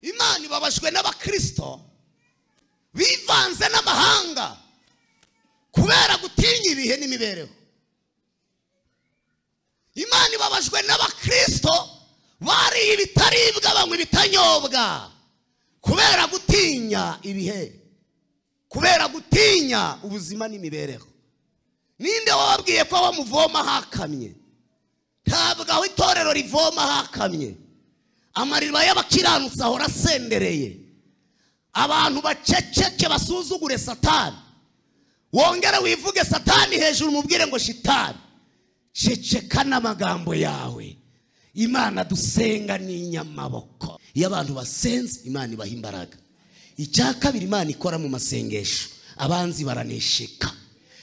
banyu babajwe n'abakristo bivanze n'amahanga kubera gutinya ibihe n'imibereho imana ibabajwe n'abakristo bariye ibitaribwa banywa ibitanyobwa kubera gutinya ibihe kubera gutinya ubuzima n'imibereho ninde wababwiye ko bamuvoma hakamye ntabwo aho itorero rivoma hakamye amariba y'abakiranutsi ahora asendereye abantu baceceke basuzugure satani wongere wivuge satani hejuru umubwire ngo shitani ceceka n'amagambo yawe imana dusenga ni inyamaboko iyo abantu basenze imana ibaha imbaraga icya kabiri imana ikora mu masengesho abanzi baranesheka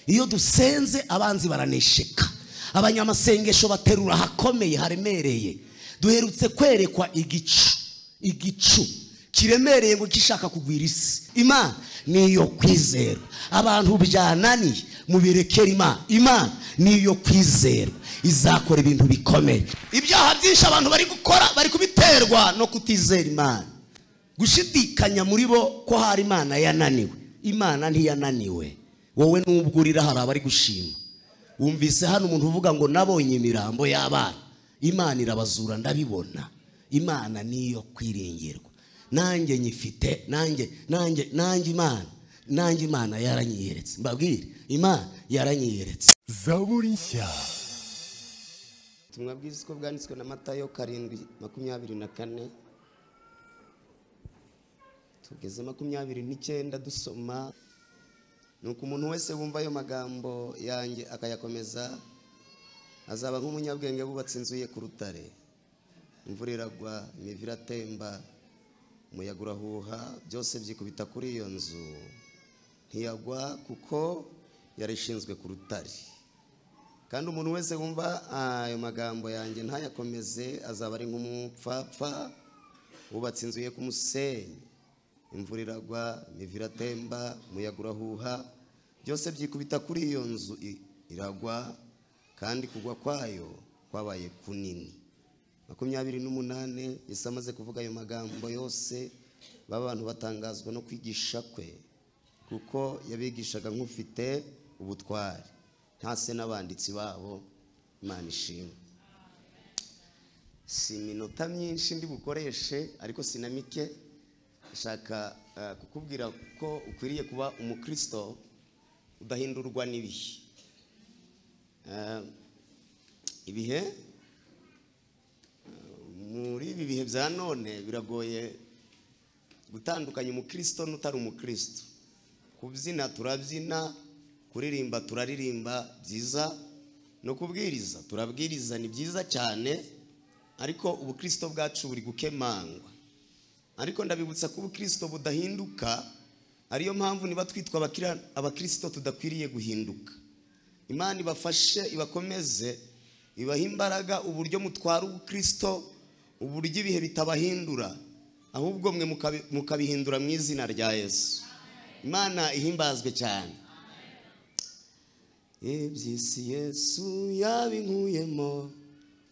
iyo dusenze abanzi baranesheka abanyamasengesho baterura ahakomeye haremereye duherutse kwerekwa igicu igicu kiremereye ngo gishaka kugwira isi imana ni iyo kwizera abantu byananiye mubirekere imana imana ni iyo kwizera izakora ibintu bikomeye ibyaha byinshi abantu bari gukora bari kubiterwa no kutizera imana gushidikanya muri bo ko hari imana yananiwe imana ntiyananiwe wowe nubwo urira hari abari gushima wumvise hano umuntu uvuga ngo nabonye imirambo y'abana imana irabazura ndabibona imana niyo kwiringirwa nanjye nyifite nanjye nanjye nanjye imana nanjye imana yaranyiyeretse mbabwire imana yaranyiyeretse zaburi nshya ubutumwa bwiza uko bwanditswe na matayo karindwi makumyabiri na kane tugeze makumyabiri n'icyenda dusoma nuko umuntu wese wumva ayo magambo yanjye akayakomeza azaba nk'umunyabwenge wubatse inzu ye ku rutare imvura iragwa imivu iratemba umuyaga urahuha byose byikubita kuri iyo nzu ntiyagwa kuko yarishinzwe ku rutare kandi umuntu wese wumva ayo magambo yanjye ntayakomeze azaba ari nk'umupfapfa wubatse inzu ye ku musenyi imvura iragwa imivu iratemba umuyaga urahuha byose byikubita kuri iyo nzu i- iragwa kandi kugwa kwayo kwabaye kunini makumyabiri n'umunani yesu amaze kuvuga ayo magambo yose baba abantu batangazwa no kwigisha kwe kuko yabigishaga nk'ufite ubutwari ntase n'abanditsi babo imana ishimwe si iminota myinshi ndi bukoreshe ariko si na mike nshaka eh, kukubwira ko ukwiriye kuba umukristo udahindurwa n'ibihe Eh, ibihe eh, muri ibi bihe bya none biragoye gutandukanya umukristo n'utari umukristo kubyina turabyina kuririmba turaririmba byiza no kubwiriza turabwiriza ni byiza cyane ariko ubukristo bwacu buri gukemangwa ariko ndabibutsa ko ubukristo budahinduka ariyo mpamvu niba twitwa abakira- abakristo tudakwiriye guhinduka imana ibafashe ibakomeze ibahe imbaraga uburyo mutwara ubukristo uburyo ibihe bitabahindura ahubwo mwe mukabi- mukabihindura mu izina rya yesu imana ihimbazwe cyane iby'isi yesu yabinkuyemo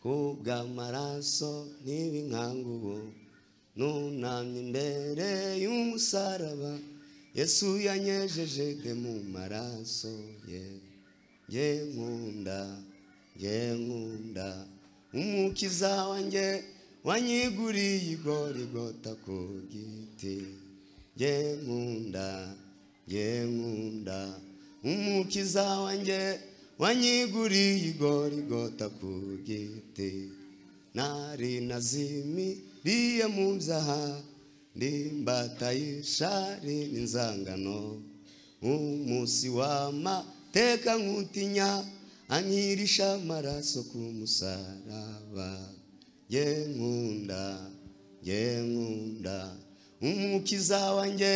kubw'amaraso n'ibinkangubu nunamye imbere y'umusaraba yesu yanyejejeje mu maraso ye ye nkunda ye nkunda umukiza wanjye wanyiguriye igorigota ku giti ye nkunda ye nkunda umukiza wanjye wanyiguriye igorigota ku giti nari nazimiriye mu byaha ndimbatayisha rini inzangano umunsi w'amateka nkutinya ankirisha amaraso ku musaraba ye nkunda ye nkunda umukiza wanjye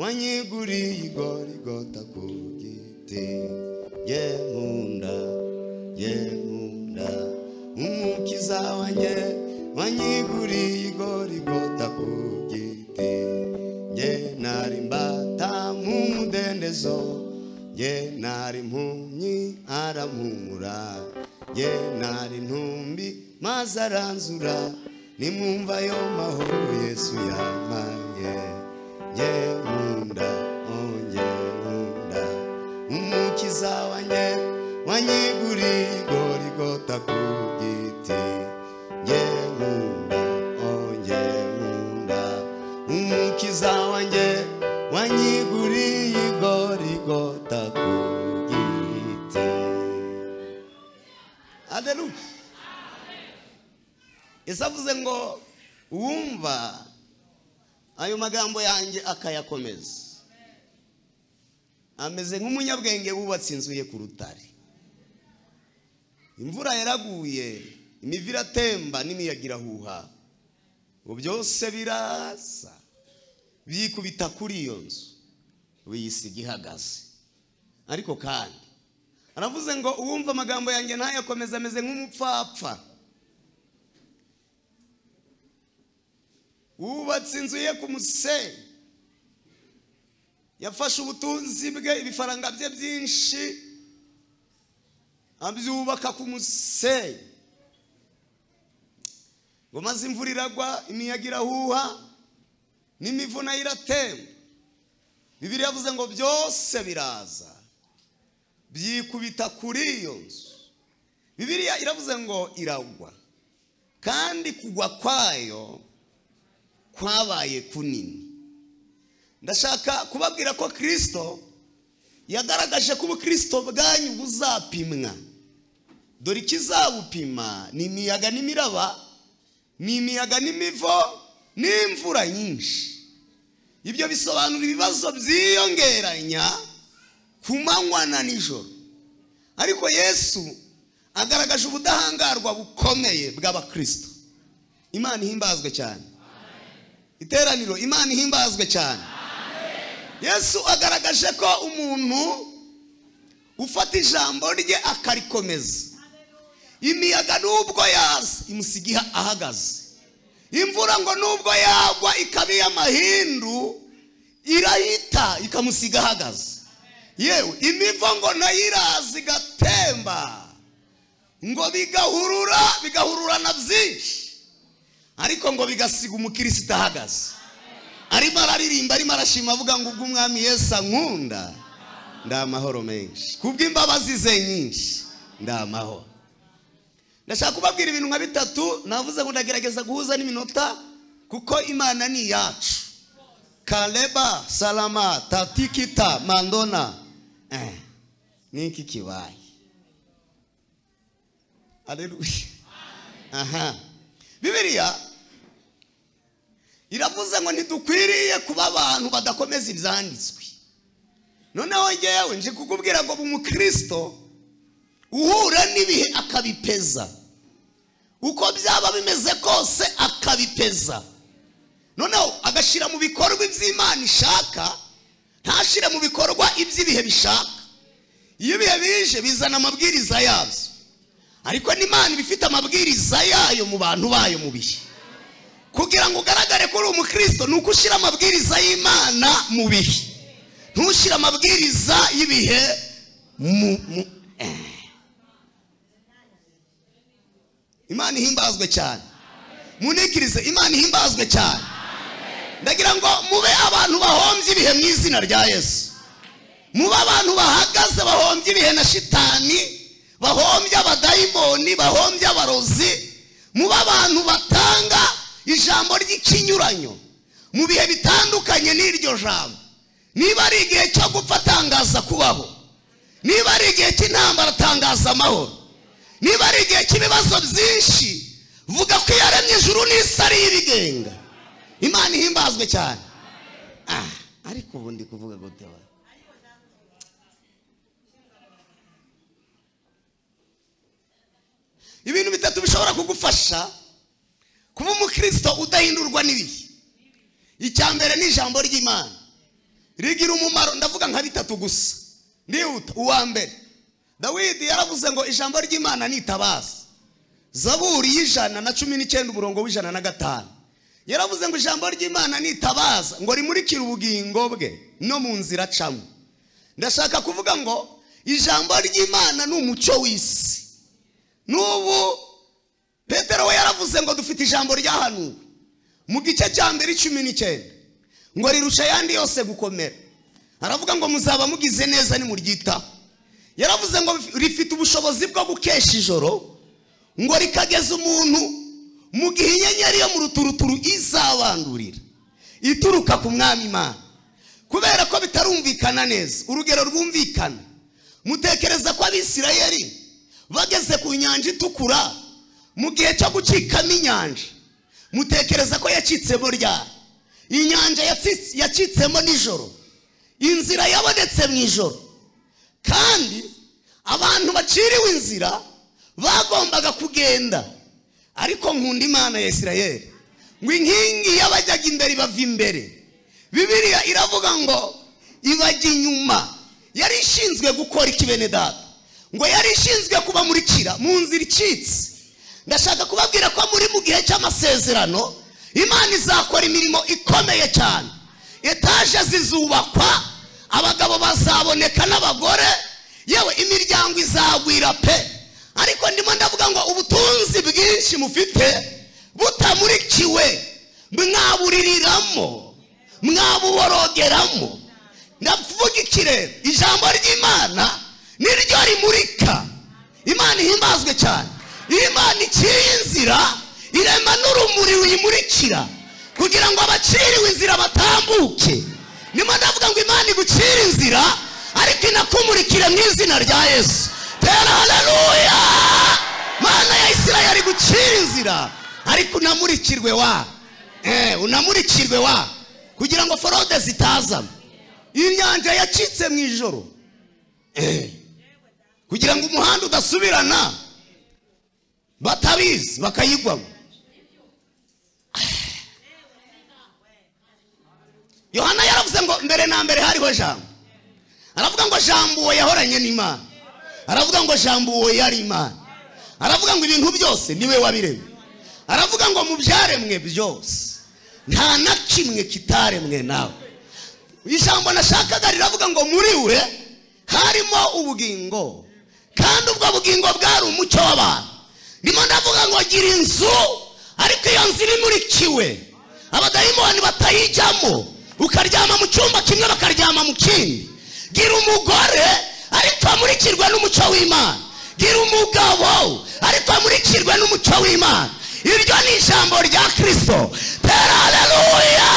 wanyiguriye igorigota ku giti ye nkunda ye nkunda umukiza wanjye wanyiguriye igorigota ku giti ye nari mbata mu mudendezo ye nari impumyi arampumura ye nari ntumbi maze aranzura nimwumva ayo mahoro yesu yampaye mukiza wanjye wanyiguriye igorigota ku giti aderuye ese avuze ngo uwumva ayo magambo yanjye akayakomeza ameze nk'umunyabwenge wubatse inzu ye ku rutare imvura yaraguye imivu iratemba n'imiyaga irahuha ubu byose birasa byikubita kuri iyo nzu biyisiga ihagaze ariko kandi aravuze ngo uwumva amagambo yanjye ntayakomeze ameze nk'umupfapfa wubatse inzu ye ku musenyi yafashe ubutunzi bwe ibifaranga bye byinshi abyubaka ku musenyi ngo maze imvura iragwa imiyaga irahuha n'imivu nayo iratemba bibiri yavuze ngo byose biraza byikubita kuri iyo nzu bibiriya iravuze ngo iragwa kandi kugwa kwayo kwabaye kunini ndashaka kubabwira ko kirisito yagaragaje ko ubukirisito bwanyu buzapimwa dore ikizabupima ni imiyaga n'imiraba ni imiyaga n'imivo n'imvura nyinshi ibyo bisobanura ibibazo byiyongeranya ku manywa na nijoro ariko yesu agaragaje ubudahangarwa bukomeye bw'abakirisito imana ihimbazwe cyane iteraniro imana ihimbazwe cyane yesu agaragaje ko umuntu ufata ijambo rye akarikomeza imiyaga nubwo yaza imusiga ahagaze imvura ngo nubwo yagwa ikaba iy'amahindu irahita ikamusiga ahagaze yewe imivo ngo nayo iraza igatemba ngo bigahurura bigahurura na byinshi ariko ngo bigasiga umukirisita ahagaze arimo araririmba arimo arashima avuga ngo ubwo umwami Yesu ankunda ndi amahoro menshi kubw'imbabazi ze nyinshi ndi amahoro ndashaka kubabwira ibintu nka bitatu navuze ngo ndagerageza guhuza n'iminota kuko imana ni iyacu kareba salama tatikita mandona ni iki kibaye areruye aha bibiriya iravuze ngo ntidukwiriye kuba abantu badakomeza ibyanditswe noneho ngewe nje kukubwira ngo umukirisito uhura n'ibihe akabipeza uko byaba bimeze kose akabipeza noneho agashyira mu bikorwa iby'imana ishaka ntashyire mu bikorwa iby'ibihe bishaka iyo ibihe bije bizana amabwiriza yabyo ariko n'imana iba ifite amabwiriza yayo mu bantu bayo mu bihe kugira ngo ugaragare ko uri umukristo ni uko ushyira amabwiriza y'imana mu bihe ntushyire amabwiriza y'ibihe mu mu imana ihimbazwe cyane munikirize imana ihimbazwe cyane ndagira ngo mube abantu bahombye ibihe mu izina rya yesu mube abantu bahagaze bahombye ibihe na shitani bahombye abadayimoni bahombye abarozi mube abantu batanga ijambo ry'ikinyuranyo mu bihe bitandukanye n'iryo jambo niba ari igihe cyo gupfa atangaza kubaho niba ari igihe cy'intambara atangaza amahoro niba ari igihe cy'ibibazo byinshi vuga ko iyo aremye ijuru n'isi ari ibigenga imana ihimbazwe cyane ariko ubu ndi kuvuga gute wa ibintu bitatu bishobora kugufasha kuba umukristo udahindurwa n'ibihe icya mbere ni ijambo ry'imana rigira umumaro ndavuga nka bitatu gusa ndihuta uwa mbere dawidi yaravuze ngo ijambo ry'imana ni itabaza zaburi y'ijana na cumi n'icyenda umurongo w'ijana na gatanu yaravuze ngo ijambo ry'imana ni itabaza ngo rimurikire ubugingo bwe no mu nzira acamo ndashaka kuvuga ngo ijambo ry'imana ni umucyo w'isi n'ubu petero we yaravuze ngo dufite ijambo ryahanuwe mu gice cya mbere cumi n'icyenda ngo rirusha ayandi yose gukomera aravuga ngo muzaba mugize neza nimuryitaho yaravuze ngo rifite ubushobozi bwo gukesha ijoro ngo rikageza umuntu mu gihe inyenyeri yo mu ruturuturu izabandurira ituruka ku mwami imana kubera ko bitarumvikana neza urugero rwumvikana mutekereza ko abisirayeli bageze ku nyanja itukura mu gihe cyo gucikamo inyanja mutekereza ko yacitsemo ryari inyanja yatsi- yacitsemo nijoro inzira yabonetse mu ijoro kandi abantu baciriwe inzira bagombaga kugenda ariko nkunda imana ya isirayeli ngo inkingi y'abajyaga imbere ibava imbere bibiliya iravuga ngo ibajya inyuma yari ishinzwe gukora iki bene data ngo yari ishinzwe kubamurikira mu nzira icitse ndashaka kubabwira ko muri mu gihe cy'amasezerano imana izakora imirimo ikomeye cyane etaje zizubakwa abagabo bazaboneka n'abagore yewe imiryango izagwira pe ariko ndimo ndavuga ngo ubutunzi bwinshi mufite butamurikiwe mwabuririramo mwabuborogeramo ndavuga ikirere ijambo ry'imana niryo rimurika imana ihimbazwe cyane iyo imana iciye inzira irema n'urumuri ruyimurikira kugira ngo abaciriwe inzira batambuke nimo ndavuga ngo imana igucire inzira ariko inakumurikire mu izina rya yesu tera haleluya mana ya isirayeli igucire inzira ariko unamurikirwe wa eh, unamurikirwe wa kugira ngo forode zitazamo inyanja yacitse mu ijoro Eh. kugira ngo umuhanda udasubirana batabizi bakayigwamo yohana yaravuze ngo mbere na mbere hariho jambo aravuga ngo jambo uwo yahoranye n'imana aravuga ngo jambo uwo yari imana aravuga ngo ibintu byose niwe wabiremye aravuga ngo mu byaremwe byose nta na kimwe kitaremwe nawe ijambo nashakaga riravuga ngo muri we harimo ubugingo kandi ubwo bugingo bwari umucyo w'abantu ndimo ndavuga ngo gira inzu ariko iyo nzu iba imurikiwe abadayimoni batayijyamo ukaryama mu cyumba kimwe bakaryama mu kindi gira umugore ariko amurikirwe n'umucyo w'imana gira umugabo ariko amurikirwe n'umucyo w'imana iryo ni ijambo rya kirisito tera haleluya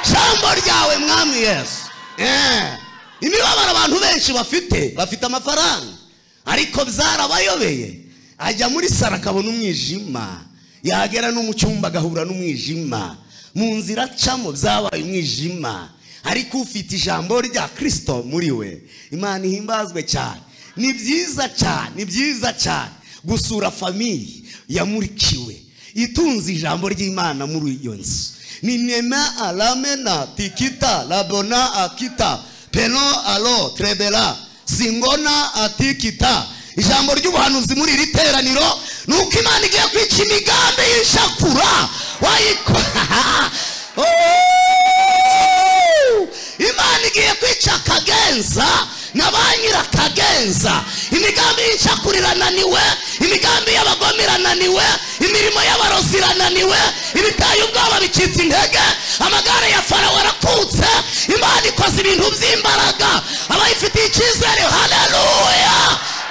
ijambo ryawe mwami yesu Eh. imibabaro abantu benshi bafite bafite amafaranga ariko byarabayobeye ajya muri saro akabona umwijima yagera no mu cyumba agahura n'umwijima mu nzira acamo byabaye umwijima ariko ufite ijambo rya kirisito muri we imana ihimbazwe cyane ni byiza cyane ni byiza cyane gusura famiye yamurikiwe itunze ijambo ry'imana muri iyo nzu ni nema aramena tikita rabona akita peno alo trebera singona atikita ijambo ry'ubuhanuzi muri iri teraniro ni uko imana igiye kwica imigambi y'ishakura wayikora imana igiye kwica akagenza na ba nyirakagenza imigambi y'inshakura irananiwe imigambi y'abagome irananiwe imirimo y'abarozi irananiwe ibitaye ubwoba bicitse intege amagare ya farawo arakutse imana ikoze ibintu by'imbaraga abayifitiye icyizere haleluya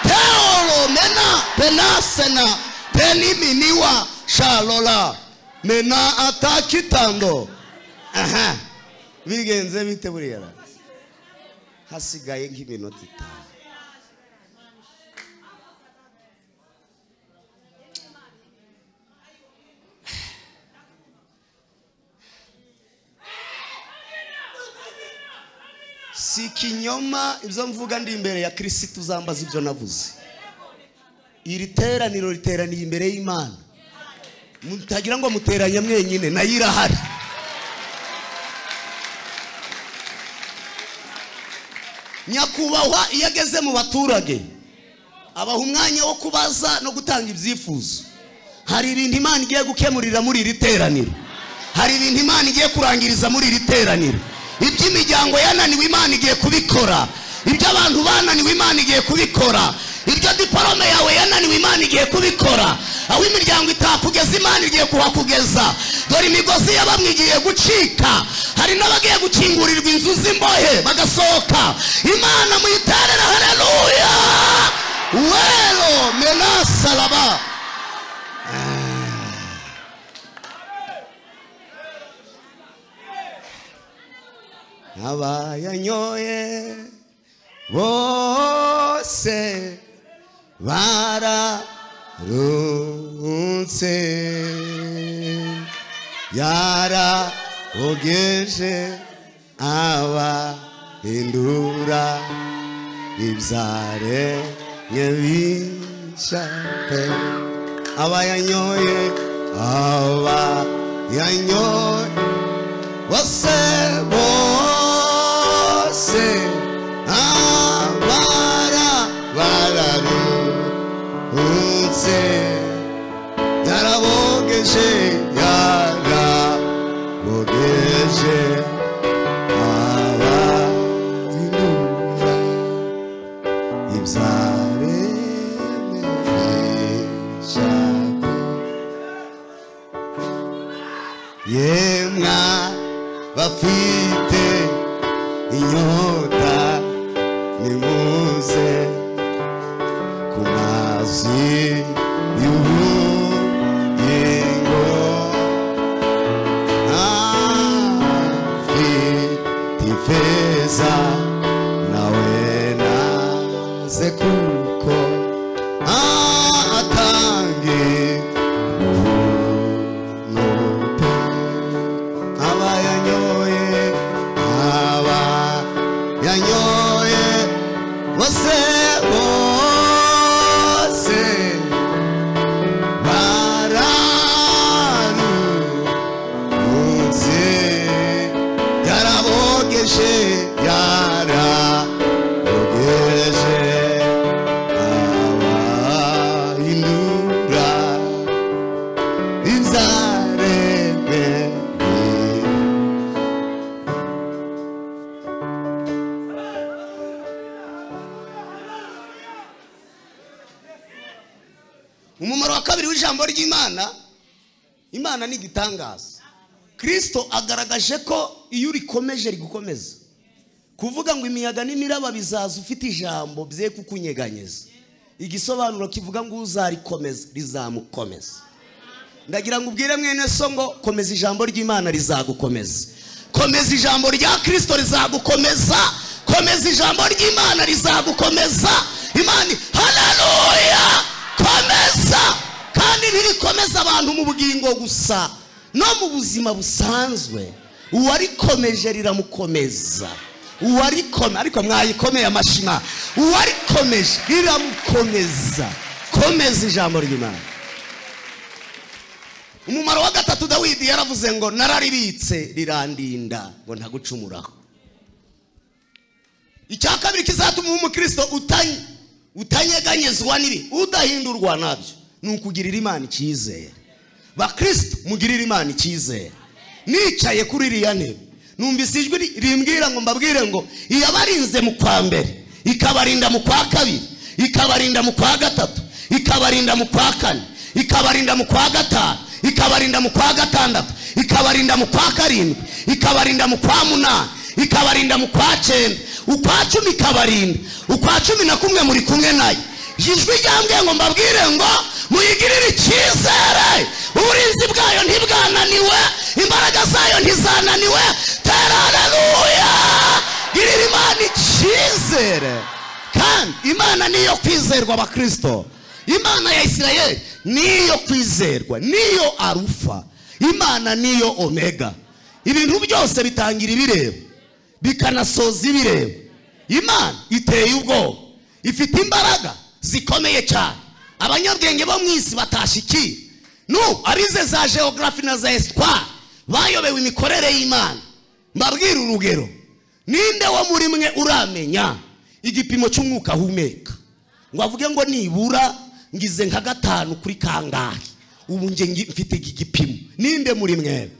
teoro mena penasena peniminiwa sharora mena atakitando aha bigenze bite buriya ra? hasigaye nk'iminota itanu si ikinyoma ibyo mvuga ndi imbere ya kirisitu uzambaza ibyo navuze iri teraniro riteraniye imbere y'imana mutagira ngo muteranye mwenyine nayo irahari nyakubahwa iyo ageze mu baturage abaha umwanya wo kubaza no gutanga ibyifuzo hari ibintu imana igiye gukemurira muri iri teraniro hari ibintu imana igiye kurangiriza muri iri teraniro iby'imiryango yananiwe imana igiye kubikora iby'abantu bananiwe imana igiye kubikora ibyo diporome yawe yananiwe imana igiye kubikora aho imiryango itakugeza imana igiye kuhakugeza dore imigozi y'abamwe igiye gucika hari n'abagiye gukingurirwa inzu z'imbohe bagasohoka imana muyiterere haleluya wero menasaraba abayanyoye bose bararunze yarabogeje abahindura ibyaremwe bishya pe abayanyoye abayanyoye bose bose abara bararutse yarabogeje yarabogeje abahindura ibyaremesha yemwa bafite inyota nimuze ku mazi y'ubugingo afite ifeza nawe naze kuko atangiye aba yanyoye aba yanyoye bose bose bararutse yarabogeje yarabogeje abahindura inzarebe umumaro wa kabiri w'ijambo ry'imana imana ni igitangaza kirisito agaragaje ko iyo urikomeje rigukomeza kuvuga ngo imiyaga n'imiraba bizaza ufite ijambo bye kukunyeganyeza igisobanuro kivuga ngo uzarikomeza rizamukomeza ndagira ngo ubwire mwene so ngo komeza ijambo ry'imana rizagukomeza komeza ijambo rya kirisito rizagukomeza komeza ijambo ry'imana rizagukomeza imana hararuya komeza kandi ntirikomeza abantu mu bugingo gusa no mu buzima busanzwe uwarikomeje riramukomeza uwarikome ariko mwayikomeye amashima uwarikomeje riramukomeza komeza ijambo ry'imana umumaro wa gatatu dawidi yaravuze ngo nararibitse rirandinda ngo ntagucumuraho icya kabiri kizatuma uba umukristo utanye- utanyeganyezwa n'ibi udahindurwa nabyo ni ukugirira imana icyizere bakristo mugirire imana icyizere nicaye kuri iriya ntebe numvise ijwi ri- rimbwira ngo mbabwire ngo iyabarinze mu kwa mbere ikabarinda mu kwa kabiri ikabarinda mu kwa gatatu ikabarinda mu kwa kane ikabarinda mu kwa gatanu ikabarinda mu kwa gatandatu ikabarinda mu kwa karindwi ikabarinda mu kwa munani ikabarinda mu kwa cyenda ukwa cumi ikabarinda ukwa cumi na kumwe muri kumwe nayo ijwi ryambwiye ngo mbabwire ngo muyigirire icyizere uburinzi bwayo ntibwananiwe imbaraga zayo ntizananiwe tera haleluya girira imana icyizere kandi imana niyo kwizerwa abakristo imana ya isirayeli niyo kwizerwa niyo arufa imana niyo omega ibintu byose bitangira ibireba bikanasoza ibireba imana iteye ubwoba ifite imbaraga zikomeye cyane abanyabwenge bo mu isi batashyikiye nu arize za geogarafi na za esitwari bayobewe imikorere y'imana mbabwire urugero ninde wo muri mwe uramenya igipimo cy'umwuka ahumeka ngo avuge ngo nibura ngize nka gatanu kuri kangahe ubu njye ngi- mfite iki gipimo ninde muri mwe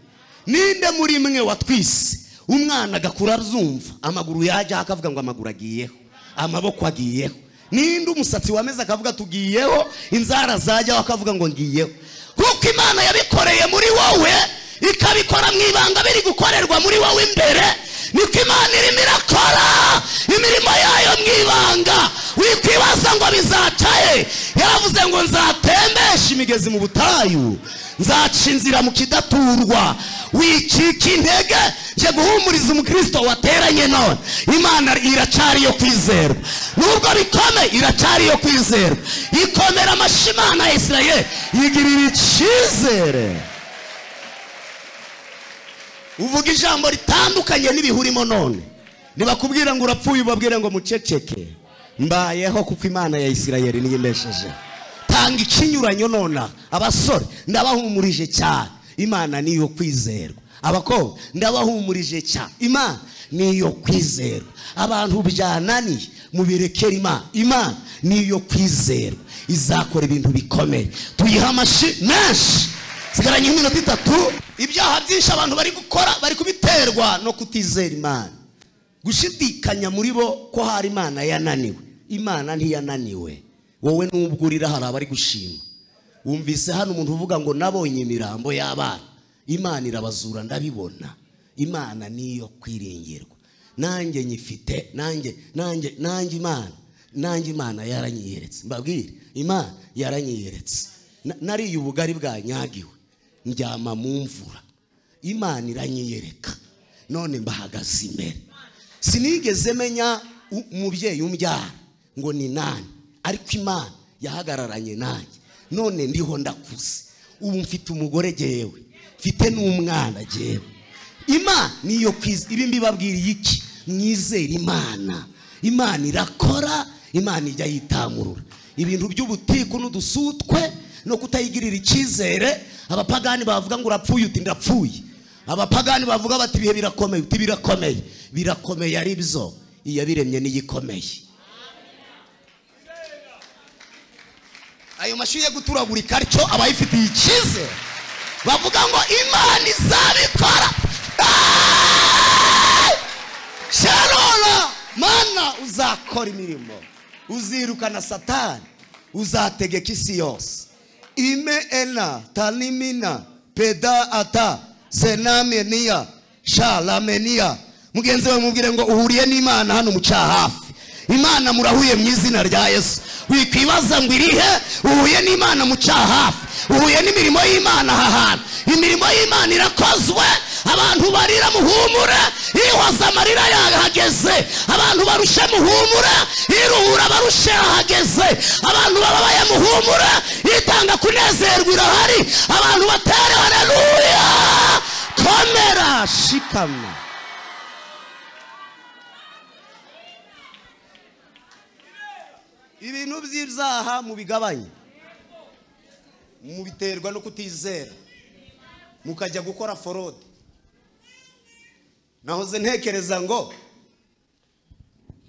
ninde muri mwe watwise umwana agakura azumva amaguru yajya akavuga ngo amaguru agiyeho amaboko agiyeho ninde umusatsi wameze akavuga tugiyeho inzara zajyaho akavuga ngo ngiyeho kuko imana yabikoreye muri wowe ikabikora mu ibanga biri gukorerwa muri wowe imbere niko imana irimo irakora imirimo yayo mu ibanga wikwibaza ngo bizacaye yaravuze ngo nzatembeshe imigezi mu butayu nzaca inzira mu kidaturwa wicika intege njye guhumuriza umukristo wateranye none imana iracyari iyo kwizerwa nubwo bikome iracyari iyo kwizerwa ikomera amashyi imana ya isirayeli yigirira icyizere uvuga ijambo ritandukanye n'ibihurimo none ntibakubwira ngo urapfuye ubabwire ngo muceceke mbayeho kuko imana ya isirayeli niyo inesheje tanga ikinyuranyo nonaha abasore ndabahumurije cyane imana niyo kwizerwa abakobwa ndabahumurije cyane imana niyo kwizerwa abantu byananiye mubirekere imana imana niyo kwizerwa izakora ibintu bikomeye tuyiha amashyi menshi sigaranye nk'iminota itatu ibyaha byinshi abantu bari gukora bari kubiterwa no kutizera imana gushidikanya muri bo ko hari imana yananiwe imana ntiyananiwe wowe nubwo urira hari abari gushima wumvise hano umuntu uvuga ngo nabonye imirambo y'abana imana irabazura ndabibona imana niyo kwiringirwa nanjye nyifite nanjye nanjye nanjye imana nanjye imana yaranyiyeretse mbabwire imana yaranyiyeretse Na- nariye ubugari bwanyagiwe ndyama mu mvura imana iranyiyereka none mbahagaze imbere sinigeze menya u- umubyeyi umbyara ngo ni nani ariko imana yahagararanye nanjye none ndiho ndakuze ubu mfite umugore jyewe mfite n'umwana jyewe imana niyo kwiza ibi mbibabwiriye iki mwizere imana imana irakora imana ijya yitamurura ibintu by'ubutiku n'udusutwe no kutayigirira icyizere abapagani bavuga ngo urapfuye uti ndapfuye abapagani bavuga bati ibihe birakomeye uti birakomeye birakomeye ari byo iyabiremye niyo ikomeye ayo mashyi yo guturagurika atyo aba yifitiye icyizere bavuga ngo imana izabikora sharora mana uzakora imirimo uzirukana satani uzategeka isi yose ime ena tanimina peda ata senameniya sharameniya mugenzi wawe mubwire ngo uhuriye n'imana hano mu cyahafi imana murahuye mu izina rya yesu wikwibaza ngo irihe uhuye n'imana mu cyahafi uhuye n'imirimo y'imana aha hantu imirimo y'imana irakozwe abantu barira muhumure ihoza amarira yahageze abantu barushe muhumure iruhura barushe yahageze abantu bababaye muhumure itanga kunezerwa irahari abantu batere hareruya komera shikama ibintu by'ibyaha mubigabanye mubiterwa no kutizera mukajya gukora forode nahoze ntekereza ngo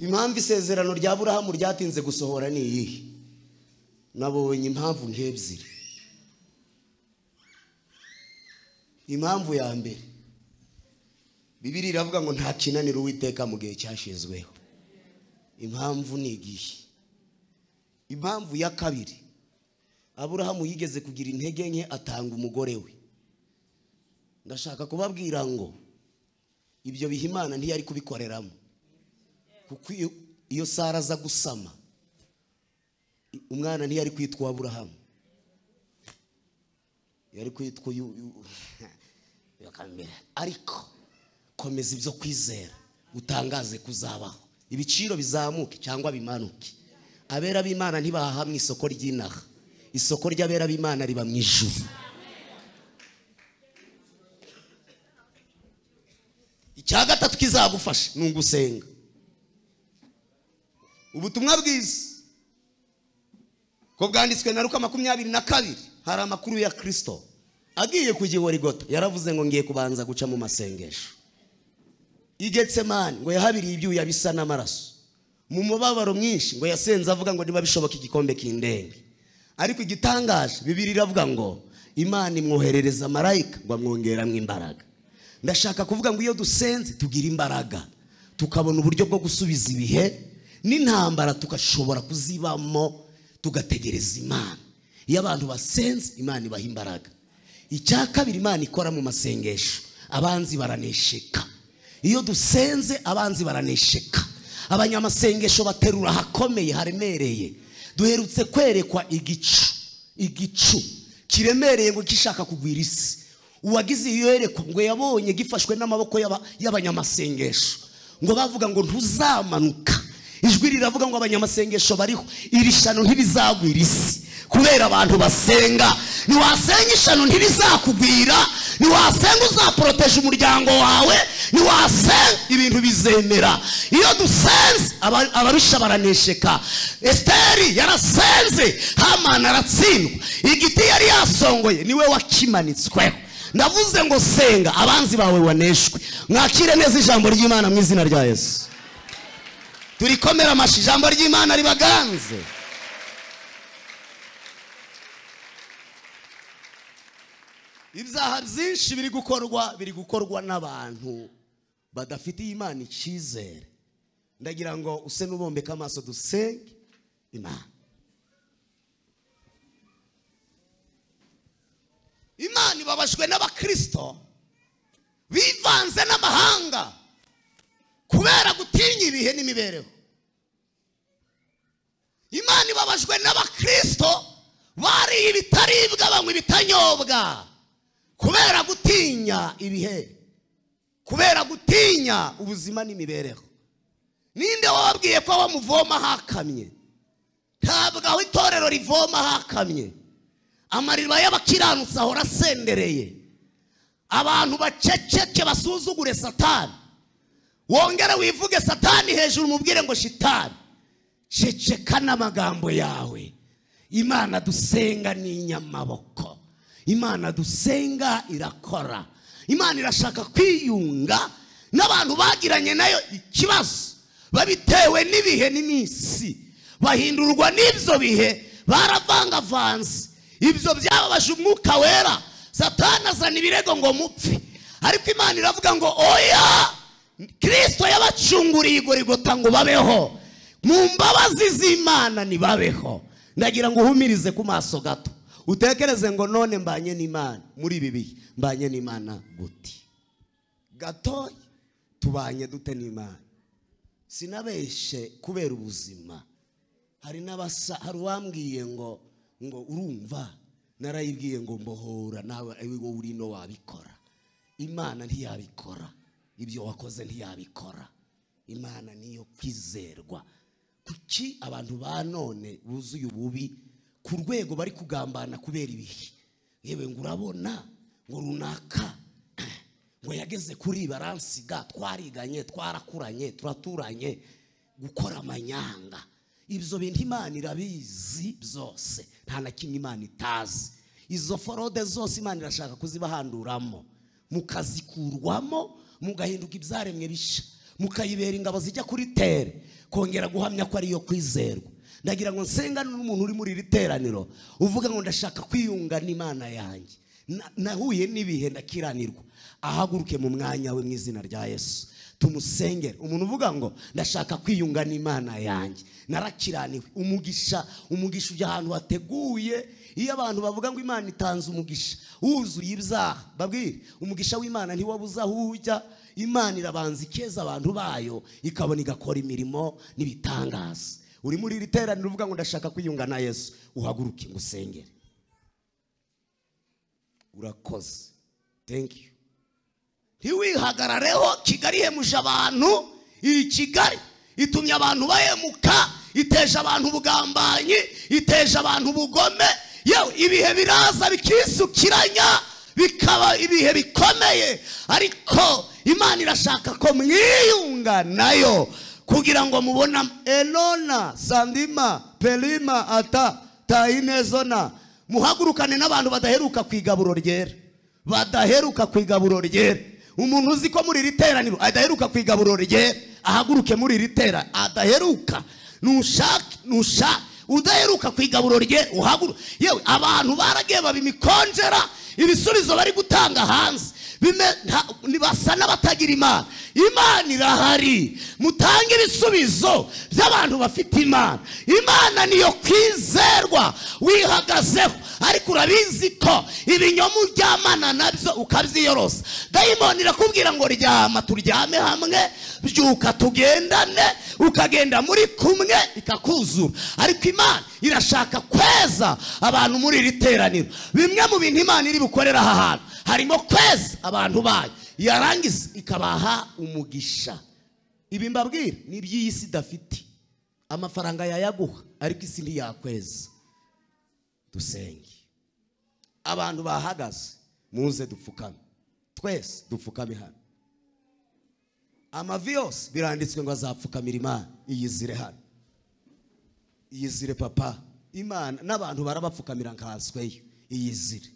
impamvu isezerano rya burahamu ryatinze gusohora ni iyihe nabonye impamvu nk'ebyiri impamvu ya mbere bibiri iravuga ngo nta kinanira uwiteka mu gihe cyashizweho impamvu ni igihe impamvu ya kabiri aburahamu yigeze kugira intege nke atanga umugore we ndashaka kubabwira ngo ibyo biha imana ntiyari kubikoreramo kuko iyo- iyo sara aza gusama i- umwana ntiyari kwitwa aburahamu yari kwitwa uyu- uyu- bakambera. ariko komeza ibyo kwizera utangaze kuzabaho ibiciro bizamuke cyangwa bimanuke abera b'imana ntibahaha mu isoko ry'inaha isoko ry'abera b'imana riba mu ijuru icya gatatu kizagufasha ni ugusenga ubutumwa bwiza ko bwanditswe na ruka makumyabiri na kabiri hari amakuru ya kirisito agiye ku gihorigota yaravuze ngo ngiye kubanza guca mu masengesho igetsemani ngo yahabiriye ibyuya bisa n'amaraso mu mubabaro mwinshi ngo yasenze avuga ngo niba bishoboka igikombe kindenge ariko igitangaje bibiri iravuga ngo imana imwoherereza marayika ngo amwongeramo imbaraga ndashaka kuvuga ngo iyo dusenze tugira imbaraga tukabona uburyo bwo gusubiza ibihe n'intambara tugashobora kuzibamo tugategereza imana iyo abantu basenze imana ibaha imbaraga icya kabiri imana ikora mu masengesho abanzi baranesheka iyo dusenze abanzi baranesheka abanyamasengesho baterura ahakomeye haremereye duherutse kwerekwa igicu igicu kiremereye ngo gishaka kugwira isi uwagize iyo yereko ngo yabonye gifashwe n'amaboko y'aba- y'abanyamasengesho ngo bavuga ngo ntuzamanuka ijwi riravuga ngo abanyamasengesho bariho iri shano ntirizagwira isi kubera abantu basenga ntiwasenga ishano ntirizakugwira ntiwasenga uzaporoteje umuryango wawe ntiwasenga ibintu bizemera iyo dusenze aba- abarusha baranesheka esiteri yarasenze hamani aratsindwa igiti yari yasongoye niwe wakimanitsweho ndavuze ngo senga abanzi bawe waneshwe mwakire neza ijambo ry'imana mu izina rya yesu turikomera amashi ijambo ry'imana ribaganze ibyaha byinshi biri gukorwa biri gukorwa n'abantu badafitiye imana icyizere ndagira ngo use n'ubombeka amaso dusenge imana imana ibabajwe n'abakirisito bivanze n'amahanga kubera gutinya ibihe n'imibereho imana ibabajwe n'abakirisito bariye ibitaribwa banywa ibitanyobwa kubera gutinya ibihe kubera gutinya ubuzima n'imibereho ninde wababwiye ko aho muvoma hakamye ntabwo aho itorero rivoma hakamye amariba y'abakiranutsi ahora asendereye abantu baceceke basuzugure satani wongere wivuge satani hejuru umubwire ngo shitani ceceka n'amagambo yawe imana dusenga ni inyamaboko imana dusenga irakora imana irashaka kwiyunga n'abantu bagiranye nayo ikibazo babitewe n'ibihe n'iminsi bahindurwa n'ibyo bihe baravangavanze ibyo byababaje umwuka wera satani azana ibirego ngo mupfe ariko imana iravuga ngo oya kirisito yabacunguriye igorigota ngo babeho mu mbabazi z'imana ntibabeho ndagira ngo uhumirize ku maso gato utekereze ngo none mbanye n'imana muri ibi bihe mbanye n'imana guti gatoya tubanye dute n'imana sinabeshe kubera ubuzima hari n'abasa hari uwambwiye ngo ngo urumva narayibwiye ngo mbohora nawe wowe urino wabikora imana ntiyabikora ibyo wakoze ntiyabikora imana niyo kwizerwa kuki abantu ba none buzuye ububi ku rwego bari kugambana kubera ibihe yewe ngo urabona ngo runaka eh, ngo yageze kuri baransiga twariganye twarakuranye turaturanye gukora amanyanga ibyo bintu imana irabizi byose nta na kimwe imana itazi izo forode zose imana irashaka kuzibahanduramo mukazikurwamo mugahinduka ibyaremwe bishya mukayibera ingabo zijya kuri tere kongera guhamya ko ariyo kwizerwa ndagira ngo nsenga n'umuntu uri muri iri teraniro uvuga ngo ndashaka kwiyunga n'imana yanjye Na- nahuye n'ibihe ndakiranirwa ahaguruke mu mwanya we mu izina rya yesu tumusengere umuntu uvuga ngo ndashaka kwiyunga n'imana yanjye narakiraniwe umugisha umugisha ujya ahantu hateguye iyo abantu bavuga ngo imana itanze umugisha wuzuye ibyaha babwire umugisha w'imana ntiwabuze aho ujya imana irabanza ikeza abantu bayo ikabona igakora imirimo n'ibitangaza uri muri iri teraniro uvuga ngo ndashaka kwiyunga na yesu uhaguruke ngo usengere urakoze thank you ntiwihagarareho kigali ihemuje abantu iri kigali itumye abantu bahemuka iteje abantu ubugambanyi iteje abantu ubugome yewe ibihe biraza bikisukiranya bikaba ibihe bikomeye ariko imana irashaka ko mwiyunga nayo kugira ngo mubona enona sandima pelima ata tayinezona muhagurukane n'abantu badaheruka ku igaburo ryera badaheruka ku igaburo ryera umuntu uzi ko muri iri teraniro adaheruka ku igaburo ryera ahaguruke muri iri tera adaheruka nushake nushake udaheruka ku igaburo ryera uhaguruke yewe abantu baragiye babimikonjera ibisubizo bari gutanga hanze bime- nta- ni- basa n'abatagira imana imana irahari mutange ibisubizo by'abantu bafite imana imana niyo kwizerwa wihagazeho ariko urabizi ko ibinyoma uryamana nabyo ukabyiyorosa dayimoni irakubwira ngo ryama turyame hamwe byuka tugendane ukagenda muri kumwe ikakuzura ariko imana irashaka kweza abantu muri iri teraniro bimwe mu bintu imana iri bukorera aha hantu harimo kweza abantu bayo yarangiza ikabaha umugisha ibi mbabwira ni iby'iyi si idafite amafaranga yayaguha ariko isi ntiyakweza dusenge abantu bahagaze muze dupfukame twese dupfukame hano amavi yose biranditswe ngo azapfukamira imana iyizire hano iyizire papa imana n'abantu barabapfukamira nkasweyo iyizire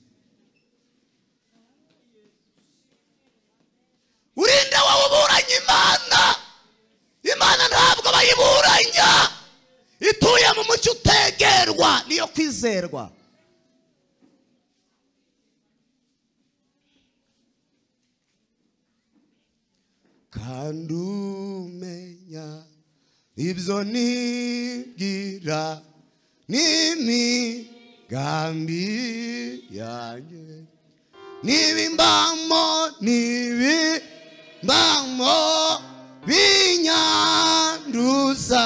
urinde wowe uburanye imana imana ntabwo bayiburanya ituye mu mucyo utegerwa niyo kwizerwa kandi umenya ibyo nibwira n'imigambi yanjye niba imbamo n'ibimbamo binyanduza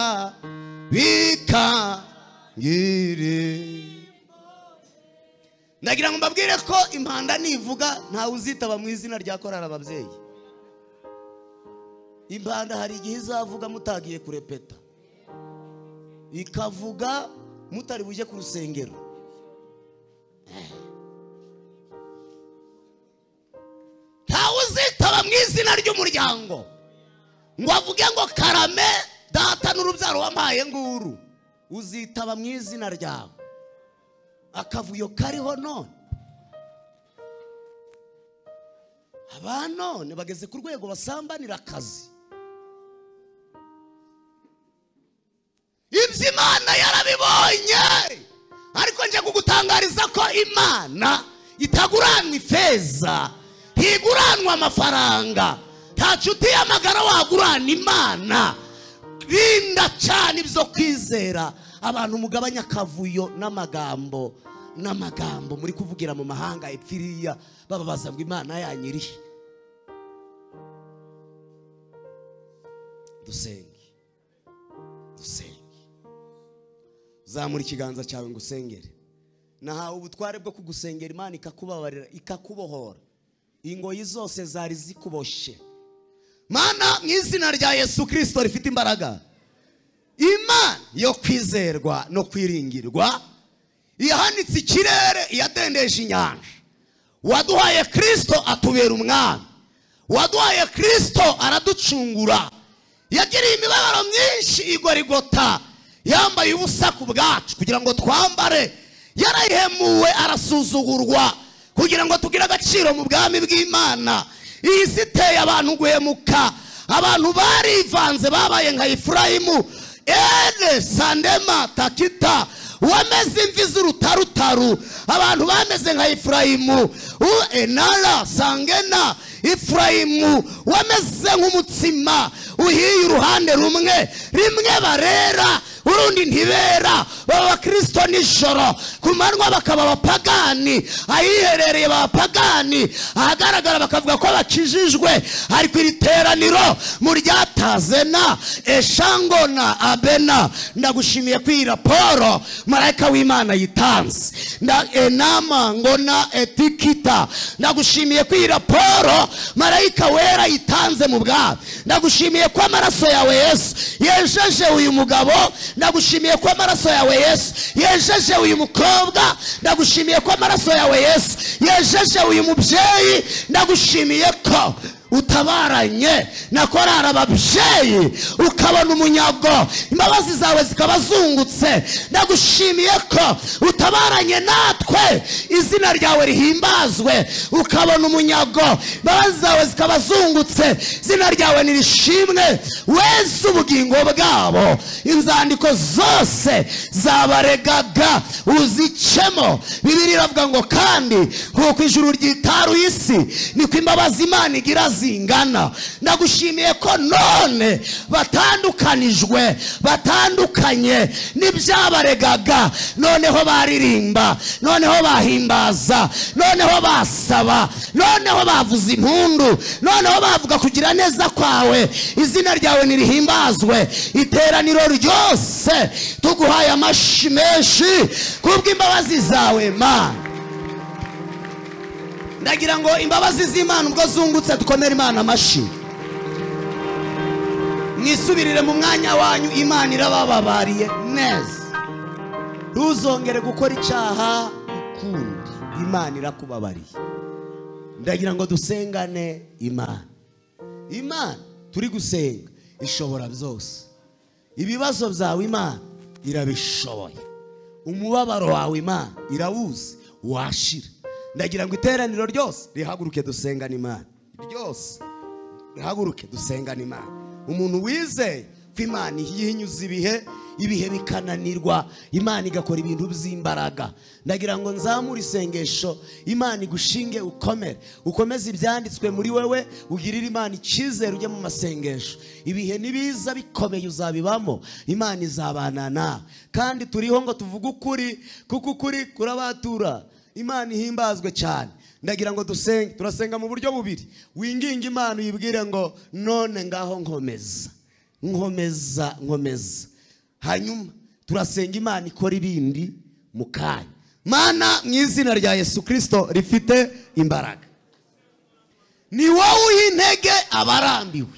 bikangirira ndagira ngo mbabwire ko impanda nivuga ntawe uzitaba mu izina rya korari ababyeyi impanda hari igihe izavuga mutagiye kurepeta ikavuga mutari bujye ku rusengero ntawe uzitaba mu izina ry'umuryango ngo avuge ngo karame data n'urubyaro wampaye nguru uzitaba mu izina ryawe akavuyo kariho none aba none bageze ku rwego basambanira akazi ibyo imana yarabibonye ariko njye kugutangariza ko imana itaguranwa ifeza ntiguranwa amafaranga nta nshuti y'amagara wagurana imana rinda cyane ibyo kwizera abantu mugabanya akavuyo n'amagambo n'amagambo muri kuvugira mu mahanga epfiriya bababaza ngo imana yanyirihe dusenge dusenge zamura ikiganza cyawe ngo usengere nahawe ubutware bwo kugusengera imana ikakubabarira ikakubohora ingoyi zose zari zikuboshye mana mu izina rya yesu kirisito rifite imbaraga imana yo kwizerwa no kwiringirwa iyahanitse ikirere iyadendeje inyanja waduhaye kirisito atubera umwami waduhaye kirisito araducungura yagiriye imibabaro myinshi igorigota yambaye ubusa ku bwacu kugira ngo twambare yarayihemuwe arasuzugurwa kugira ngo tugire agaciro mu bwami bw'imana iyi si iteye abantu guhemuka abantu barivanze babaye nka efurayimu ene sandema takita wameze imvi z'urutarutaru abantu bameze nka efurayimu u enara sangena efurayimu wameze nk'umutsima uhiye uruhande rumwe rimwe barera urundi ntibera baba abakirisito nijoro ku manywa bakaba abapagani ahiherereye abapagani ahagaragara bakavuga ko bakijijwe ari ku iri teraniro mu ryatazena eshangona abena ndagushimiye ko iyi raporo marayika w'imana yitanze nda enama ngona etikita ndagushimiye ko iyi raporo marayika wera yitanze mu bwami ndagushimiye ko amaraso yawe yesu yejeje uyu mugabo ndagushimiye ko amaraso yawe yesu yejeje uyu mukobwa ndagushimiye ko amaraso yawe yesu yejeje uyu mubyeyi ndagushimiye ko utabaranye na korari ababyeyi ukabona umunyago imbabazi zawe zikaba zungutse ndagushimiye ko utabaranye natwe izina ryawe rihimbazwe ukabona umunyago imbabazi zawe zikaba zungutse izina ryawe nirishimwe wese ubugingo bwabo inzandiko zose zabaregaga uzicemo bibiri iravuga ngo kandi nk'uko ijuru ryitaruye isi niko imbabazi imana igira zingana ndagushimiye ko none batandukanijwe batandukanye n'ibyabaregaga noneho baririmba noneho bahimbaza noneho basaba noneho bavuza impundu noneho bavuga kugira neza kwawe izina ryawe nirihimbazwe iteraniro ryose tuguhaye amashyi menshi kubw'imbabazi zawe mana ndagira ngo imbabazi z'imana ubwo zungutse dukomere imana amashyi mwisubirire mu mwanya wanyu imana irabababariye neza ntuzongere gukora icyaha ukundi imana irakubabariye ndagira ngo dusengane imana imana turi gusenga ishobora byose ibibazo byawe imana irabishoboye umubabaro wawe imana irawuzi washira ndagira ngo iteraniro ryose rihaguruke dusengane imana ryose rihaguruke dusengane imana umuntu wizeye ko imana yihinyuza ibihe ibihe bikananirwa imana igakora ibintu by'imbaraga ndagira ngo nzamure isengesho imana igushinge ukomere ukomeze ibyanditswe muri wewe ugirire imana icyizere ujye mu masengesho ibihe nibiza bikomeye uzabibamo imana izabana nawe kandi turiho ngo tuvuge ukuri kuko ukuri kurabatura imana ihimbazwe cyane ndagira ngo dusenge turasenga mu buryo bubiri winginga imana uyibwire ngo none ngaho nkomeza nkomeza nkomeza hanyuma turasenga imana ikora ibindi mu kanya mana mu izina rya yesu kirisito rifite imbaraga ni wowe uha intege abarambiwe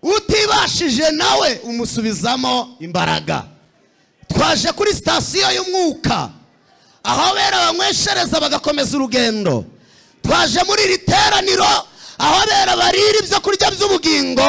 utibashije nawe umusubizamo imbaraga twaje kuri sitasiyo y'umwuka aho bera banyweshereza bagakomeza urugendo twaje muri iri teraniro aho bera barira ibyo kurya by'ubugingo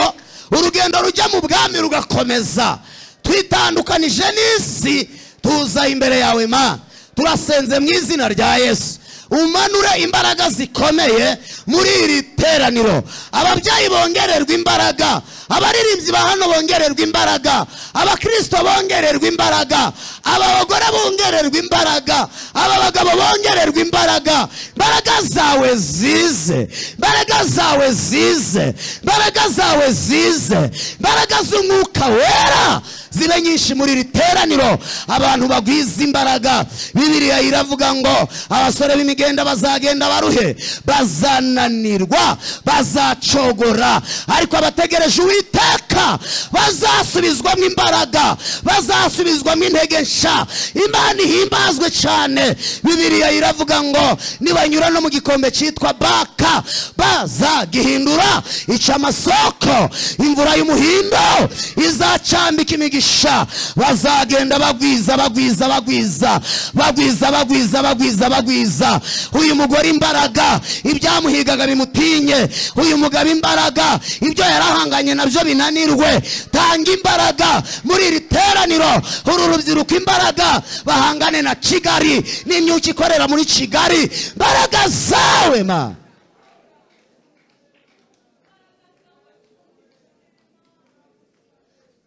urugendo rujya mu bwami rugakomeza twitandukanije n'isi tuza imbere yawe ma turasenze mu izina rya yesu umanure imbaraga zikomeye muri iri teraniro ababyeyi bongererwa imbaraga abaririmbyi ba hano bongererwa imbaraga abakirisito bongererwa imbaraga aba bagore bongererwa imbaraga aba bagabo bongererwa imbaraga imbaraga zawe zize imbaraga zawe zize imbaraga zawe zize imbaraga z'umwuka wera zibe nyinshi muri iri teraniro abantu bagwiza imbaraga bibiliya iravuga ngo abasore b'imigenda bazagenda baruhe bazananirwa bazacogora ariko abategereje uwiteka bazasubizwamo imbaraga bazasubizwamo intege nshya imana ihimbazwe cyane bibiliya iravuga ngo nibanyura no mu gikombe cyitwa baka bazagihindura ica amasoko imvura y'umuhindo izacambika imigisha umugisha bazagenda bagwiza bagwiza bagwiza bagwiza bagwiza bagwiza bagwiza uyu mugore imbaraga ibyamuhigaga bimutinye uyu mugabo imbaraga ibyo yarahanganye nabyo binanirwe tanga imbaraga muri iri teraniro uru rubyiruko imbaraga bahangane na kigali n'imyuka ikorera muri kigali imbaraga zawe ma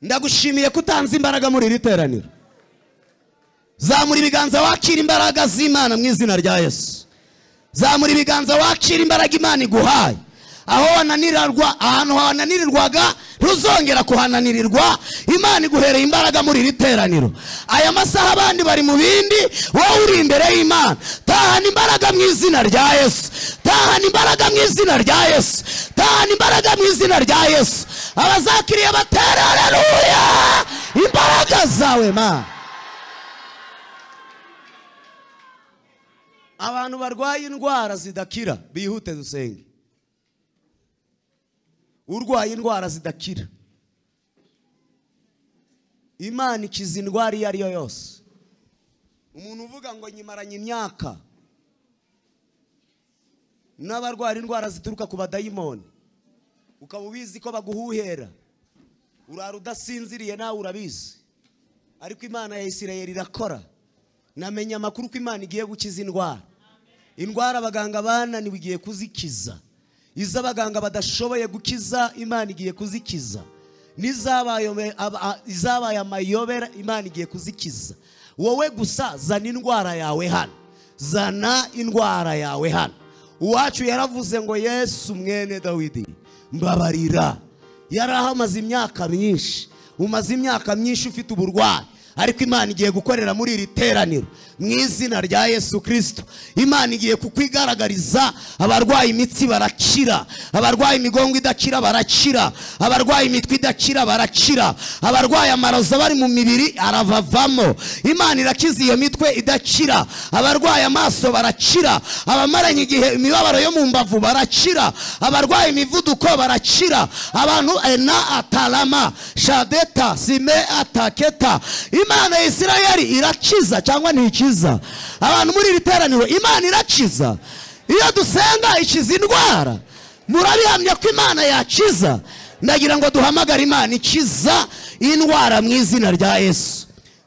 ndagushimiye ko utanze imbaraga muri iri teraniro zamura ibiganza wakira imbaraga z'imana mu izina rya yesu zamura ibiganza wakira imbaraga imana iguhaye aho wananirarwa ahantu hananirirwaga ntuzongera kuhananirirwa imana iguhereye imbaraga muri iri teraniro aya masaha abandi bari mu bindi wowe uri imbere y'imana tahana imbaraga mu izina rya yesu tahana imbaraga mu izina rya yesu tahana imbaraga mu izina rya yesu abazakiriye batera haleluya imbaraga zawe mana abantu barwaye indwara zidakira bihute dusenge urwaye indwara zidakira imana ikiza indwara iyo ari yo yose umuntu uvuga ngo nyimaranye imyaka n'abarwara indwara zituruka ku badayimoni ukaba ubizi ko baguhuhera urara udasinziriye nawe urabizi ariko imana ya isirayeri irakora namenye amakuru ko imana igiye gukiza indwara indwara abaganga bananiwe igiye kuzikiza izo abaganga badashoboye gukiza imana igiye kuzikiza n'izabaye amayobera imana igiye kuzikiza wowe gusa zana indwara yawe hano zana indwara yawe hano uwacu yaravuze ngo yesu mwene dawidi mbabarira yari ahamaze imyaka myinshi umaze imyaka myinshi ufite uburwayi ariko imana igiye gukorera muri iri teraniro mu izina rya yesu kirisito imana igiye kukwigaragariza abarwaye imitsi barakira abarwaye imigongo idakira barakira abarwaye imitwe idakira barakira abarwaye amaraso bari mu mibiri aravavamo imana irakiza iyo mitwe idakira abarwaye amaso barakira abamaranye igihe imibabaro yo mu mbavu barakira abarwaye imivuduko barakira abantu ena atarama shadeta sime ataketa imana ya isirayeli irakiza cyangwa ntikiza abantu muri iri teraniro imana irakiza iyo dusenga ikiza indwara murabihamya ko imana yakiza ndagira ngo duhamagare imana ikiza indwara mu izina rya yesu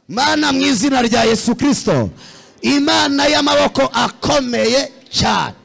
mana mu izina rya yesu kirisito imana y'amaboko akomeye cyane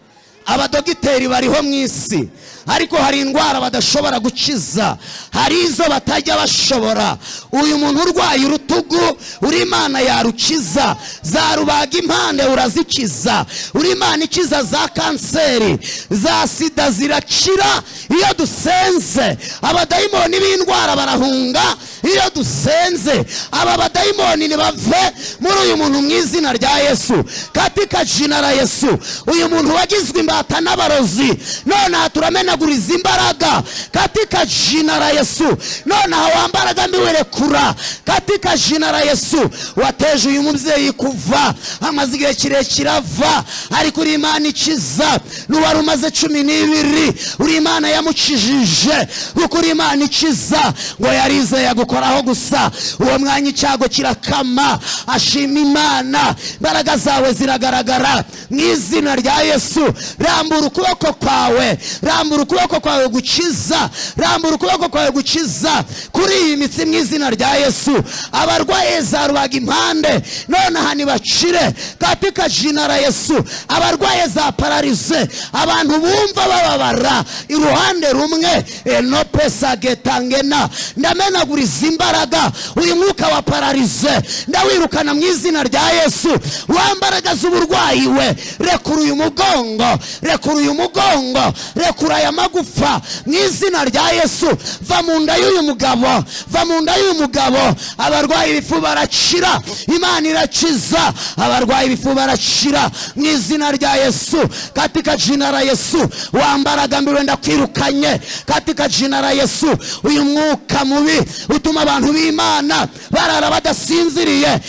abadogiteri bariho mu isi ariko hari indwara badashobora gukiza hari izo batajya bashobora uyu muntu urwaye urutugu uri imana yarukiza za rubaga impande urazikiza uri imana ikiza za kanseri za sida zirakira iyo dusenze abadayimoni b'indwara barahunga iyo dusenze aba badayimoni nibave muri uyu muntu mu izina rya yesu katika jina la yesu uyu muntu wagizwe imbata n'abarozi nonaha turamenaguriza imbaraga katika jina la yesu nonaha wambaraga mbiwerekura katika jina la yesu wateje uyu mubyeyi kuva amaze igihe kirekire ava ariko uri imana ikiza n'uwari umaze cumi n'ibiri uri imana yamukijije kuko uri imana ikiza ngo yarizeye gukoraho gusa uwo mwanya icyago kirakama ashima imana imbaraga zawe ziragaragara mu izina rya yesu rambura ukuboko kwawe rambura ukuboko kwawe gukiza rambura ukuboko kwawe gukiza kuri iyi mitsi mu izina rya yesu abarwaye za rubaga impande nonaha ntibacire katika jina la yesu abarwaye za pararize abantu bumva bababara iruhande rumwe eno pesa getangena ndamenaguriza imbaraga uyu mwuka wa pararize ndawirukana mu izina rya yesu wambaragaza uburwayi we rekura uyu mugongo rekura uyu mugongo rekura aya magufa mu izina rya yesu va mu nda y'uyu mugabo va mu nda y'uyu mugabo abarwaye ibifu barakira imana irakiza abarwaye ibifu barakira mu izina rya yesu katika jina la yesu wambaraga mbiwe ndakwirukanye katika jina la yesu uyu mwuka mubi utuma abantu b'imana barara badasinziriye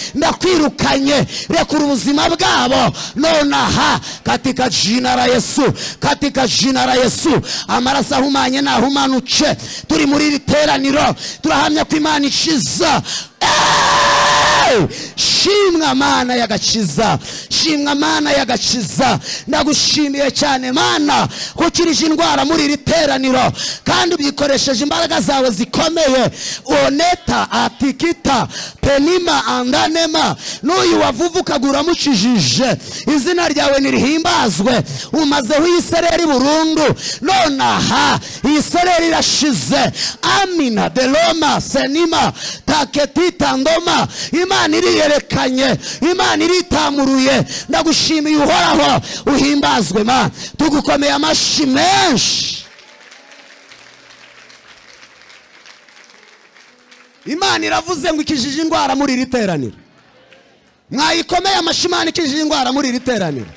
ndakwirukanye rekura ubuzima bwabo nonaha katika jina la yesu katika jina la yesu amaraso ahumanye nahumanuke turi muri iri teraniro turahamya ko imana ishiza Hey! shimwa mana y'agakiza shimwa mana y'agakiza ndagushimiye cyane mana ko ukirije indwara muri iri teraniro kandi ubyikoresheje imbaraga zawe zikomeye oneta atikita penima andanema n'uyu wavuvukaga uramukijije izina ryawe nirihimbazwe umazeho iyi sereri burundu nonaha iyi sereri irashize amina deloma senima taketita ndoma imana iriyerekanye imana iritamuruye ndagushimiye uhoraho uhimbazwe ma tugukomeye amashyi menshi imana iravuze ngo ikijije indwara muri iri teraniro mwayikomeye amashyi imana ikijije indwara muri iri teraniro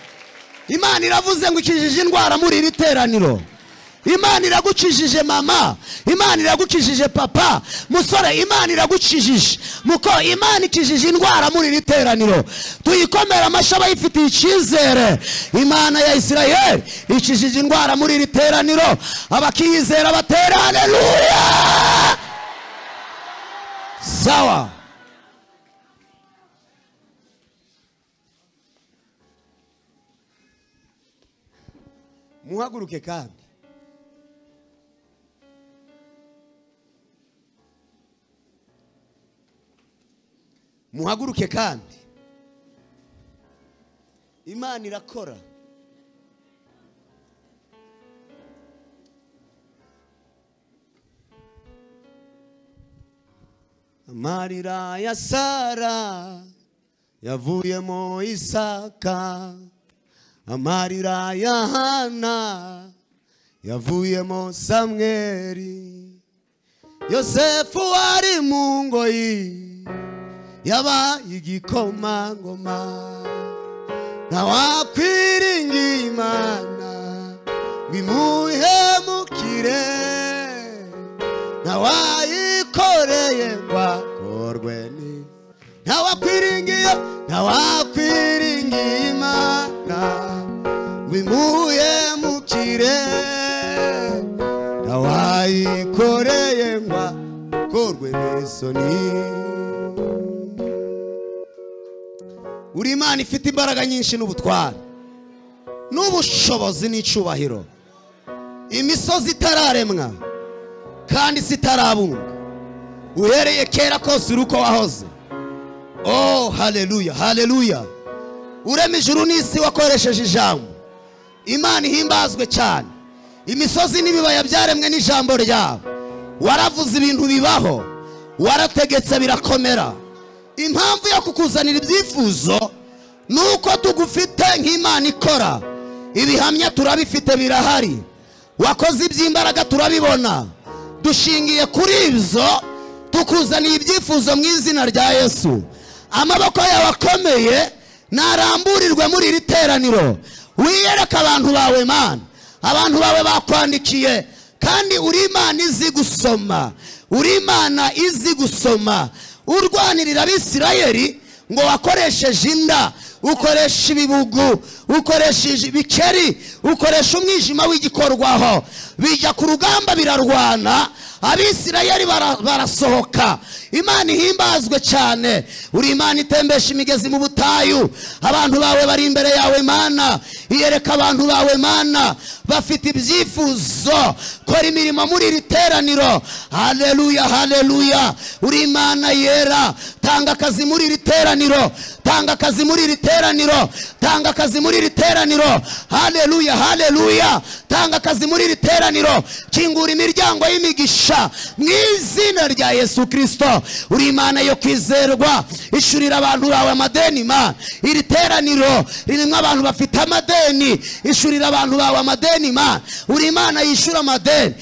imana iravuze ngo ikijije indwara muri iri teraniro imana iragukijije mama imana iragukijije papa musore imana iragukijije muko imana ikijije indwara muri iri teraniro tuyikomere amashyi abayifitiye icyizere imana ya isirayeli ikijije indwara muri iri teraniro abakiyizera batera hareruya sawa muhaguruke kandi muhaguruke kandi imana irakora amarira ya sara yavuyemo isaka amarira ya hana yavuyemo samweri yosefu wari mu ngoyi yaba igikomangoma ntawakwiringiye imana ngo imuhemukire ntawayikoreye ngo akorwe ni ntawakwiringiye ntawakwiringiye imana ngo imuhemukire ntawayikoreye ngo akorwe n'isoni uri imana ifite imbaraga nyinshi n'ubutware n'ubushobozi n'icyubahiro imisozi itararemwa kandi isi itarabumbwa uhereye kera kose uri uko wahoze oh haleluya haleluya urema ijuru n'isi wakoresheje ijambo imana ihimbazwe cyane imisozi n'ibibaya byaremwe n'ijambo ryawe waravuze ibintu bibaho warategetse birakomera impamvu yo kukuzanira ibyifuzo ni uko tugufite nk'imana ikora ibihamya turabifite birahari wakoze iby'imbaraga turabibona dushingiye kuri ibyo tukuzaniye ibyifuzo mu izina rya yesu amaboko yawe akomeye ntaramburirwe muri iri teraniro wiyereka abantu bawe mana abantu bawe bakwandikiye kandi uri imana izi gusoma uri imana izi gusoma urwanirira abisirayeri ngo wakoresheje inda ukoresha ibibugu ukoresheje ibikeri ukoresha umwijima w'igikorwaho bijya ku rugamba birarwana abisirayeri bara- barasohoka imana ihimbazwe cyane uri imana itembesha imigezi mu butayu abantu bawe bari imbere yawe mana iyereka abantu bawe mana bafite ibyifuzo kora imirimo muri iri teraniro haleluya haleluya uri imana yera tanga akazi muri iri teraniro tanga akazi muri iri teraniro tanga akazi muri iri teraniro haleluya haleluya tanga akazi muri iri teraniro kingura imiryango y'imigisha mu izina rya yesu kirisito uri imana yo kwizerwa ishyurira abantu bawe amadeni ma iri teraniro ririmo abantu bafite amadeni ishyurira abantu bawe amadeni ma uri imana yishyura amadeni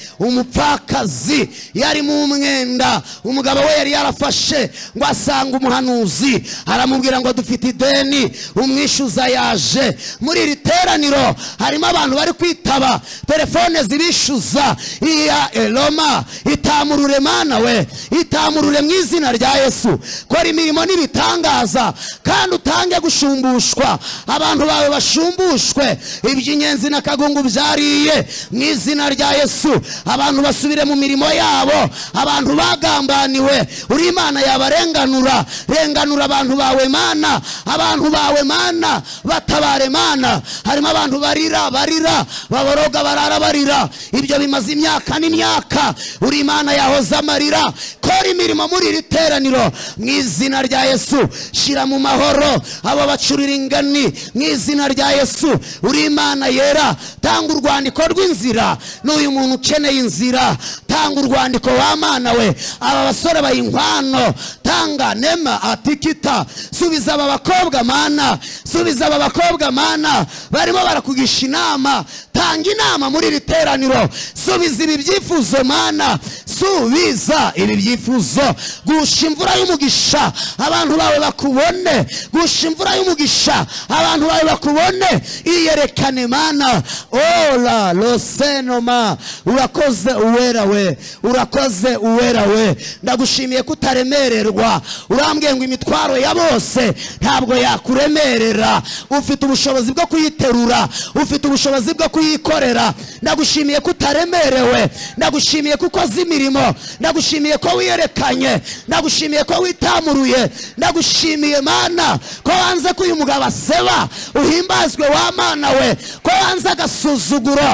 umupfakazi yari mu mwenda umugabo we yari yarafashe ngo asanga umuhanuzi aramubwira ngo dufite ideni umwishyuza yaje muri iri teraniro harimo abantu bari kwitaba telefone zibishyuza iya eloma itamurure mana we itamurure mu izina rya yesu kora imirimo n'ibitangaza kandi utange gushumbushwa abantu bawe bashumbushwe iby'inyenzi n'akagungu byariye mu izina rya yesu abantu basubire mu mirimo yabo abantu bagambaniwe uri imana yabarenganura renganura abantu bawe mana abantu bawe mana batabare mana harimo abantu barira barira baboroga barara barira ibyo bimaze imyaka n'imyaka uri imana yahoze amarira kora imirimo muri iri teraniro mu izina rya yesu shyira mu mahoro abo bacurira ingani mu izina rya yesu uri imana yera tanga urwandiko rw'inzira n'uyu muntu ukeneye inzira tanga urwandiko wa mana we aba basore baha inkwano tanga nema atikita subiza aba bakobwa mana subiza aba bakobwa mana barimo barakugisha inama tanga inama muri iri teraniro subiza ibi byifuzo mana subiza ibi byifuzo gusha imvura y'umugisha abantu bawe bakubone gusha imvura y'umugisha abantu bawe bakubone iyerekane mana ola losenoma urakoze uwera we urakoze uwera we ndagushimiye ko utaremererwa urambwiye ngo imitwaro ya bose ntabwo yakuremerera ufite ubushobozi bwo kuyiterura ufite ubushobozi bwo kuyikorera ndagushimiye ko utaremerewe ndagushimiye ko ukoze imirimo ndagushimiye ko wiyerekanye ndagushimiye ko witamuruye ndagushimiye mana ko wanze ko uyu mugabo aseba uhimbazwe wa mana we ko wanze agasuzuguro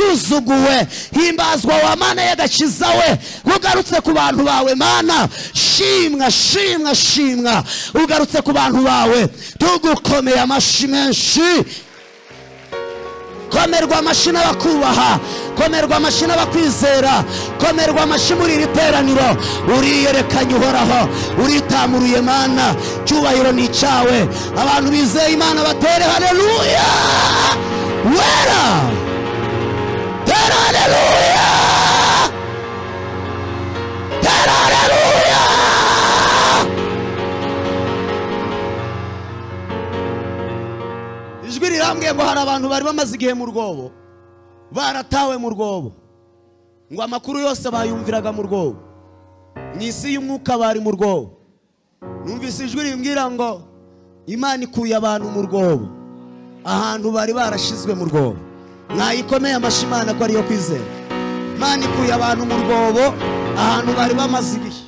yasuzuguwe himbazwa wa mana y'agakiza we ugarutse ku bantu bawe mana shimwa shimwa shimwa ugarutse ku bantu bawe tugukomeye amashyi menshi komerwa amashyi n'abakubaha komerwa amashyi n'abakwizera komerwa amashyi muri iri teraniro uriyerekanye uhoraho uritamuruye mana cyubahiro ni icyawe abantu bizeye imana batere hareruya wera tera hareruya tera hareruya ndambwiye ngo hari abantu bari bamaze igihe mu rwobo baratawe mu rwobo ngo amakuru yose bayumviraga mu rwobo mu isi y'umwuka bari mu rwobo numvise ijwi rimbwira ngo imana ikuye abantu mu rwobo ahantu bari barashizwe mu rwobo mwayikomeye amashyi imana ko ariyo kwizera imana ikuye abantu mu rwobo ahantu bari bamaze igihe